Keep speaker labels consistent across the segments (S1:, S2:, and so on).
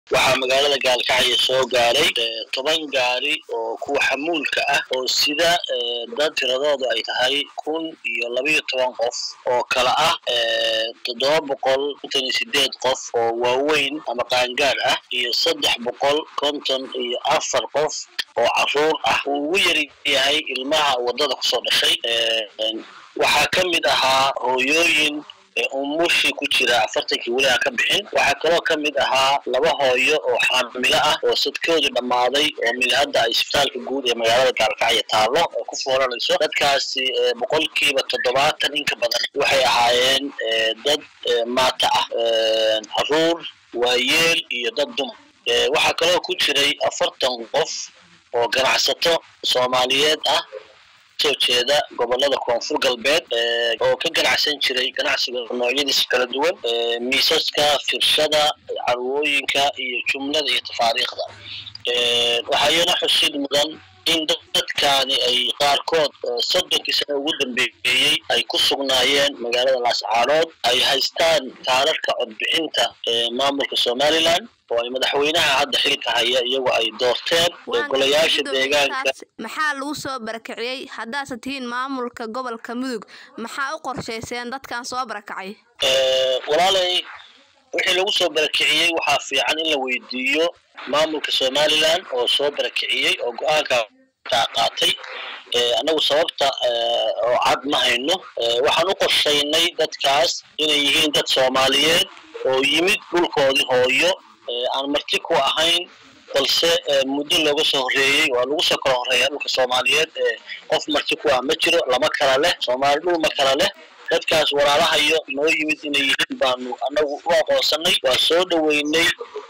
S1: waxaa magaalada gaalkacyo soo gaaray toban gaari oo kuwa xamuulka ah oo sida dad tiradoodu ay tahay kun iyo labayo toban qof oo kala ah toddoba boqol konton iyo sideed qof oo waaweyn ama qaangaar ah iyo saddex boqol konton iyo afar qof oo caruur ah uu ugu yari yahay ilmaha waddada kusoo dhashay waxaa ka mid ahaa hooyooyin umushii ku jira afartankii weli aan ka bixin waxaa kaloo ka mid ahaa laba hooyo oo xaamilo ah oo sadkoodu dhammaaday oo mid hadda ay isbitaalka guud ee magaalada gaalkacyo taallo oo ku foolanayso dadkaasi boqolkiiba toddobaatan inka badan waxay ahaayeen dad maata ah caruur waayeel iyo dad dumar waxaa kaloo ku jiray afartan qof oo ganacsato soomaaliyeed ah soo jeeda gobolada koonfur galbeed oo ka ganacsan jiray ganacsiga noocyadiisa kala duwan miisaska firshada carwooyinka iyo jumlada iyo tafaariikhda waxaayana xusid mudan in dadkaani ay qaarkood soddonkii sano ugu dambeeyey ay ku sugnaayeen magaalada laascaanood ay haystaan taararka codbixinta maamulka somalilan oo ay madaxweynaha hadda xilka haya iyagoo ay doorteen golayaasha deegaanka
S2: maxaa lagu soo barakiciyey haddaase tihiin maamulka gobolka mudug maxaa u qorshayseen dadkan soo barakacay
S1: walaalay wixii lagu soo barakiciyey waxaa fiican in la weydiiyo maamulka somalilan oo soo barakiciyey oo go-aanka qaatay annagu sababta oo cad ma hayno waxaan u qorshaynay dadkaas inay yihiin dad soomaaliyeed oo yimid dhulkoodii hooyo aan marti ku ahayn balse muddo looga soo horreeyey waa lagu soo kala horreeya dhulka soomaaliyeed qof marti ku ah ma jiro lama kala leh soomaali dhul ma kala leh dadkaas walaalahayo noo yimid inay yihiin baanu annagu u aqoonsanay waa soo dhoweynay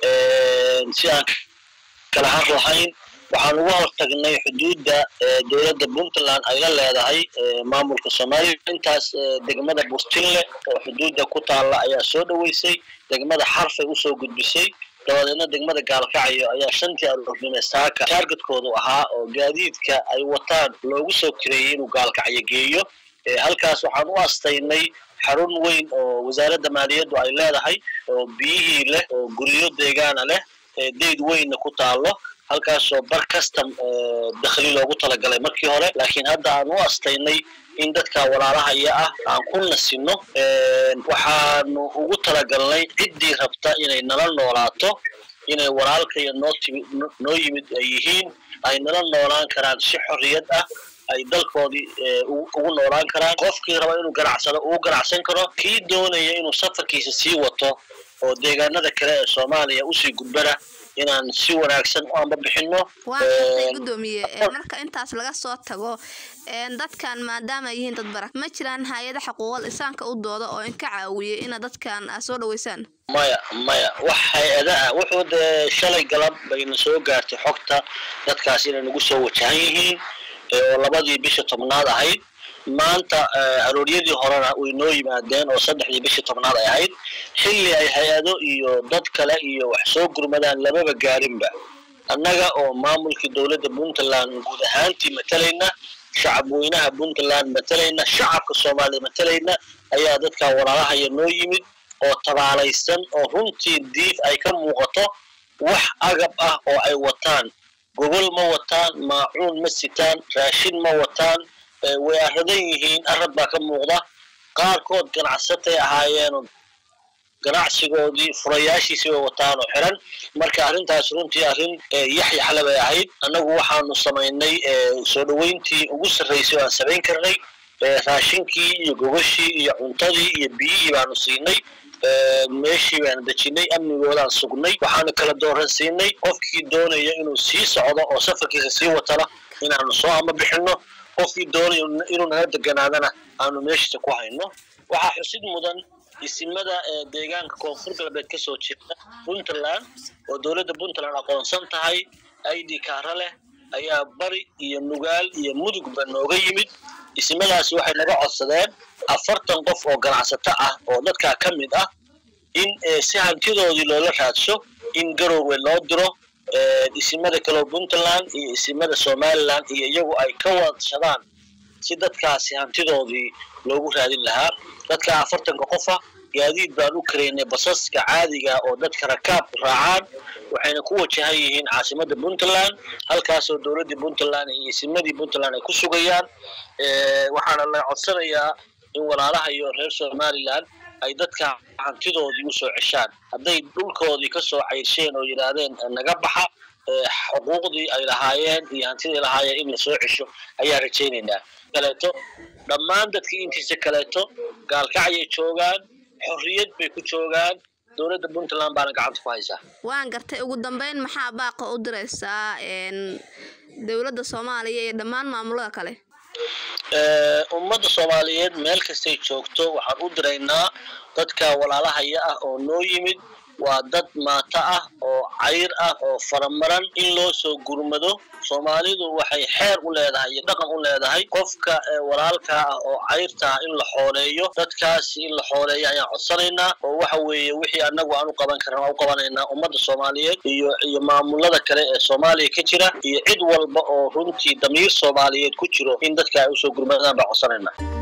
S1: si aan kala har lahayn waxaan uga hortagnay xuduudda dowladda puntland ay la leedahay maamulka soomaaliya intaas degmada burtinle oo xuduudda ku taalla ayaa soo dhoweysay degmada xarfay usoo gudbisay dabadeedna degmada gaalkacyo ayaa shantii aroornimo saaka taargetkoodu ahaa oo gaadiidka ay wataan loogu soo kireeyey inuu gaalkacyo geeyo halkaas waxaan u astaynay xarun weyn oo wasaaradda maaliyaddu ay leedahay oo biyihii leh oo guryo deegaana leh deyd weynna ku taallo halkaasoo bar custom dakhli loogu talagalay markii hore laakiin hadda aan u astaynay in dadka walaalahaya ah aan ku nasino waxaanu ugu talagalnay ciddii rabta inay nala noolaato inay walaalkaya noo timid noo yimid ay yihiin ay nala noolaan karaan si xorriyad ah ay dalkoodii ugu noolaan karaan qofkii raba inuu ganacsado uu ganacsan karo kii doonaya inuu safarkiisa sii wato oo deegaanada kale ee soomaaliya usii gudbana inaan si wanaagsan u amba bixino
S2: waan gartay gudoomiye marka intaas laga soo tago dadkan maadaama ay yihiin dad barak ma jiraan hay-ada xuquuqal insaanka u dooda oo inka caawiya inaad dadkan aad soo dhaweysaan
S1: maya maya wax hay-ada ah wuxuu dee shalay galab bayna soo gaartay xogta dadkaas inay nagu soo wajahan yihiin oo labadii bisha tobnaad ahayd maanta arooryadii horena way noo yimaadeen oo saddexdii bishii tobnaad ay ahayd xilli ay hay-ado iyo dad kale iyo wax soo gurmadaan lamaba gaarinba annaga oo maamulkii dowladda puntland guud ahaantii matalayna shacab weynaha puntland matalayna shacabka soomaaliyed matalayna ayaa dadka walaalahaya noo yimid oo tabaalaysan oo runtii diif ay ka muuqato wax agab ah oo ay wataan gogol ma wataan maacuun ma sitaan raashin ma wataan way aradan yihiin arad baa ka muuqda qaarkood ganacsatay ahaayeen ganacsigoodii furayaashiisii way wataan oo xiran marka arrintaas runtii arrin yaxyaxle bay ahayd annagu waxaanu samaynay soo dhoweyntii ugu sarraysay oo aan samayn karnay raashinkii iyo gogashii iyo cuntadii iyo biyihii baanu siinay meeshii baanu dejinay amnigoodaan sugnay waxaanu kala dooransiinay qofkii doonaya inuu sii socdo oo safarkiisa sii watana inaanu soo ama bixino qofkii doonaya inuu nala deganaadana aanu meeshiisa ku hayno waxaa xusid mudan isimada deegaanka koonfur galbeed ka soo jeeda puntland oo dowladda puntland aqoonsan tahay i d kaara leh ayaa bari iyo nugaal iyo mudugba nooga yimid isimadaasi waxay naga codsadeen afartan qof oo ganacsato ah oo dadkaa ka mid ah in si hantidoodii loola raadso in garowwe loo diro isimada kaleo puntland iyo isimada somaliland iyo iyagu ay ka wadshadaan si dadkaasi hantidoodii loogu raadin lahaa dadka afartanka qofa gaadiid baan u karaynay basaska caadiga oo dadka rakaabku raacaan waxayna ku wajahan yihiin caasimadda puntland halkaasoo dowladdii puntland iyo isimadii puntland ay ku sugayaan waxaana la codsanayaa in walaalaha iyo reer somaliland ay dadka hantidoodii usoo ceshaan hadday dhulkoodii kasoo cayrsheen oo yidhaahdeen naga baxa xuquuqdii ay lahaayeen iyo hantidii lahaayeen in lasoo cesho ayaa rajaynaynaa kaleeto dhammaan dadkii intiisa kaleeto gaalkacyay joogaan xorriyad bay ku joogaan dowladda puntland baana gacanta ku haysaa
S2: waan gartay ugu dambeyn maxaa baaqa u diraysaa dowladda soomaaliya iyo dhammaan maamulada kale
S1: ummadda soomaaliyeed meel kastay joogto waxaan u diraynaa dadka walaalahaya ah oo noo yimid waa dad maato ah oo cayr ah oo faramaran in loo soo gurmado soomaalidu waxay xeer u leedahay iyo dhaqan u leedahay qofka walaalka ah oo cayrta ah in la xooleeyo dadkaasi in la xooleeyo ayaan codsanaynaa oo waxa weeye wixii annagu aan u qaban karna waan u qabanaynaa ummadda soomaaliyeed iyo iyo maamulada kale ee soomaaliya ka jira iyo cid walba oo runtii damiir soomaaliyeed ku jiro in dadka ay usoo gurmadaan baan codsanaynaa